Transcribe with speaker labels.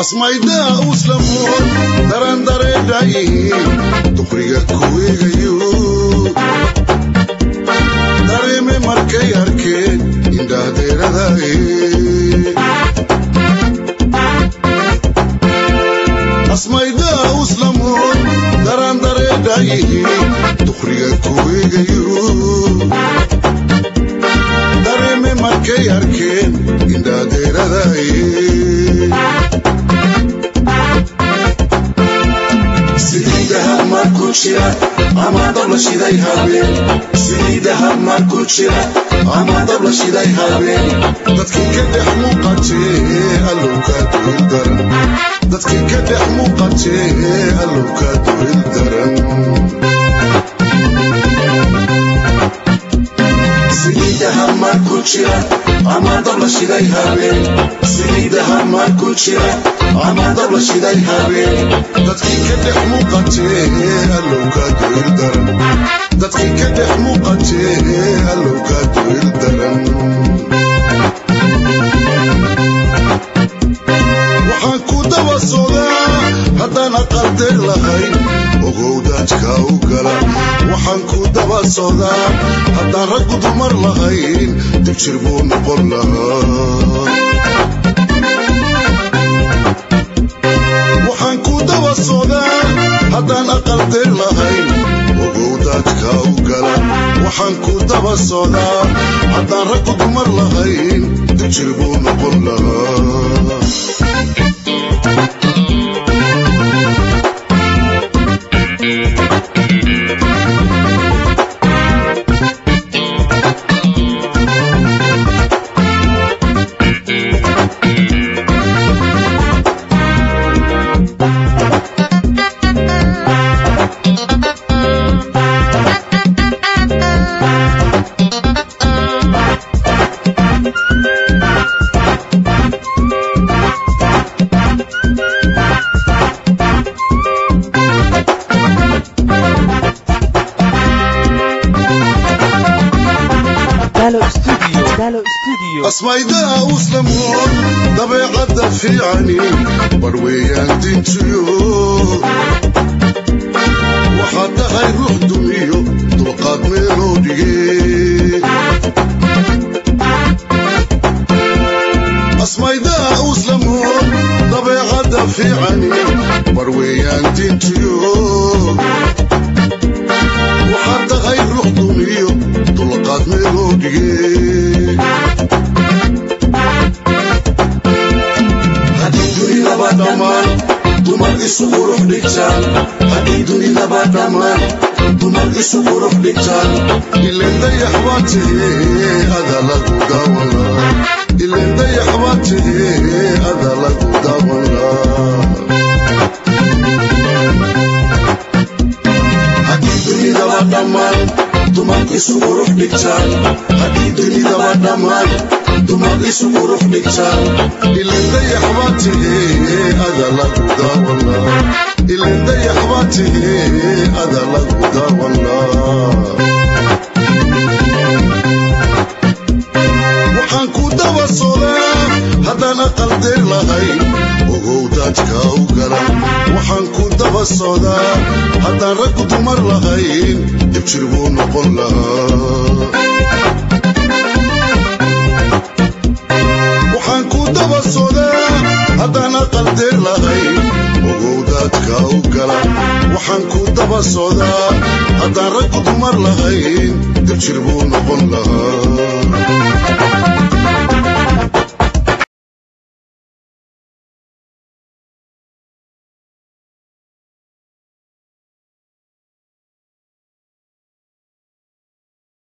Speaker 1: asmaydaa uslamoon daran dareedhayihiin duqriga kuweegayo dareeme markay arkeen indhahdeeradaye asmaydaa uslamoon daran dareedhayihiin duqriga kuweegayo dareeme markay arkeen indhahdeeradaye
Speaker 2: Saliidaha markuu jira ama dabla shiday habeen Saliidaha markuu jira ama dabla shiday habeen
Speaker 1: dadkii ka dhex muuqatee allowka duhil daran dadkii ka dhex muuqatee allowka duhil daran
Speaker 2: Saliidaha markuu jira ama dabla shiday habeen Saliidaha markuu jira ama dabla shiday habeen
Speaker 1: dadkii ka dhex muuqatee allowka duhil daran dadkii ka dhex muuqatee allowka duhil daran waxaan ku daba socdaa haddaan aqaldeer lahayn ogow daajka u gala waxaan ku daba socdaa haddaan raggu dumar lahayn dib jir buu noqon lahaa waxaan ku daba socdaa haddaan aqaldeer lahayn ogow daajka u gala waxaan ku daba socdaa haddaan raggu dumar lahayn dib jir buu noqon lahaa
Speaker 3: Dalo Studio. Dalo Studio.
Speaker 1: asmaydaa uslamoon dabeecadda fiicani bar weeyaan dinjiyo waxaad tahay ruux dumiyo dulqaad meeloo dhige asmaydaa uslamoon dabeecadda fiicani bar weeyaan dinjiyo waxaad tahay ruux dumiyo dulqaad meeloo dhige
Speaker 2: Haddii dunidaba dhammaan dumar isu qurux dhigtaan Haddii dunidaba dhammaan dumar isu qurux dhigtaan
Speaker 1: ileen dayax baa tahee ada lagu daawanaa ileen dayax baa tahee ada lagu daawanaa
Speaker 2: Haddii dunidaba dhammaan dumar isu qurux dhigtaan Haddii dunidaba dhammaan dumar isu qurux dhigtaan
Speaker 1: ileen dayax baa tahee ada lagu daawanaa ileen dayax baa tahee ada lagu daawanaa waxaan ku daba socdaa haddaan aqaldeer lahayn ogow daajka u gala waxaan ku daba socdaa haddaan raggu dumar lahayn dib jir buu noqon lahaa waxaan ku daba socdaa haddaan aqaldeer lahayn ogow daadka u gala waxaan ku daba socdaa haddaan raggu dumar lahayn dib jir buu noqon lahaa